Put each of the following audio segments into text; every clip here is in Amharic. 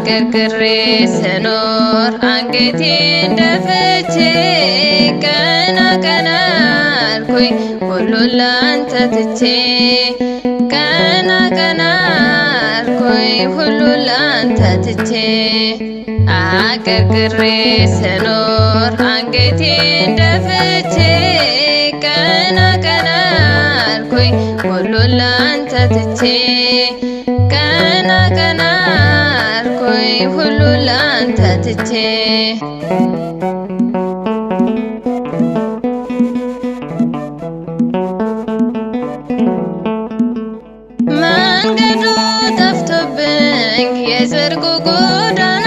አቀርቅሬ ስኖር አንገቴን ደፍቼ ቀና ቀና አልኩኝ ሁሉን ላንተ ትቼ ቀና ቀና አልኩኝ ሁሉን ላንተ ትቼ አቀርቅሬ ስኖር አንገቴን ደፍቼ ቀና ቀና አልኩኝ ሁሉን ላንተ ትቼ ቀና ቀና አልኩኝ ሁሉን ላንተ ትቼ መንገዱ ጠፍቶብኝ የጽድቁ ጎዳና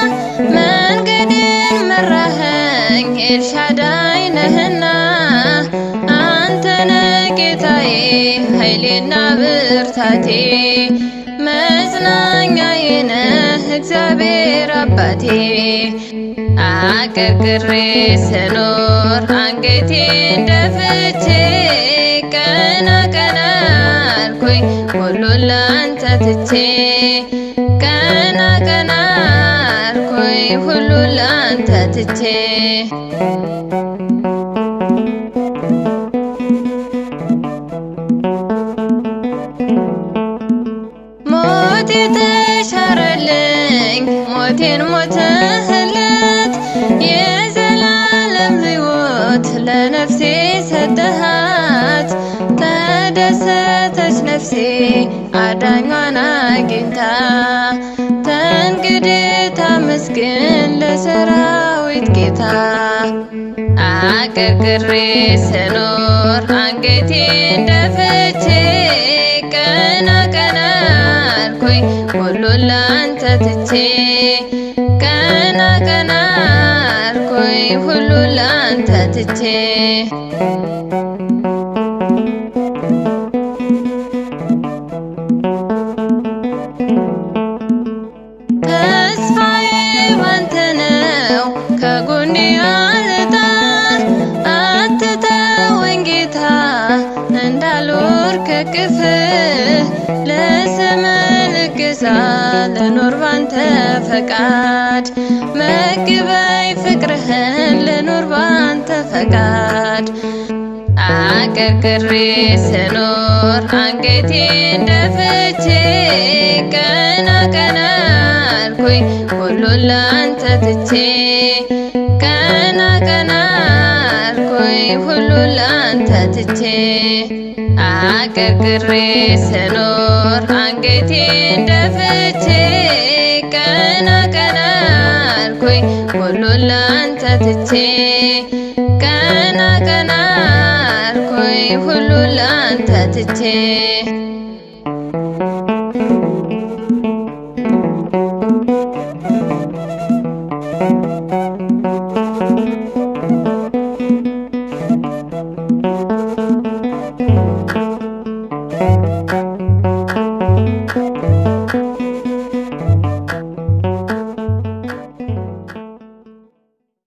መንገድን መራኸኝ ኤልሻዳይ ነህና አንተነ ጌታዬ ኃይሌና ብርታቴ መጽናኛዬ ነህ እግዚአብሔር አባቴ አቀርቅሬ ስኖር አንገቴን ደፍቼ ቀና ቀና አልኩኝ ሁሉን ላንተ ትቼ ቀና ቀና አልኩኝ ሁሉን ላንተ ትቼ ሞት የተሻረልኝ ሞቴን ሞተህለት የዘላለም ሕይወት ለነፍሴ ሰጠሃት። ተደሰተች ነፍሴ አዳኟን አግኝታ ተንግዲህ ታመስግን ለሰራዊት ጌታ። አቀርቅሬ ስኖር አንገቴን ደፍቼ ቀና ቀና አልኩኝ ሁሉን ላንተ ትቼ ቀና ቀና አልኩኝ ሁሉን ላንተ ትቼ ተስፋዬ ባንተ ነው ከጎኔ አልጣል አትተወኝ ጌታ እንዳልወር ከቅፍህ ለስምህ ልገዛ ልኖር ባንተ ፈቃድ መግበይ ፍቅርህን ልኖር ባንተ ፈቃድ አቀርቅሬ ስኖር አንገቴን ደፍቼ ቀና ቀና አልኩኝ ሁሉን ላንተ ትቼ ቀና ቀና አልኩኝ ሁሉን ላንተ ትቼ አቀርቅሬ ስኖር አንገቴን ደፍቼ ቀና ቀና አልኩኝ ሁሉን ላንተ ትቼ ቀና ቀና አልኩኝ ሁሉን ላንተ ትቼ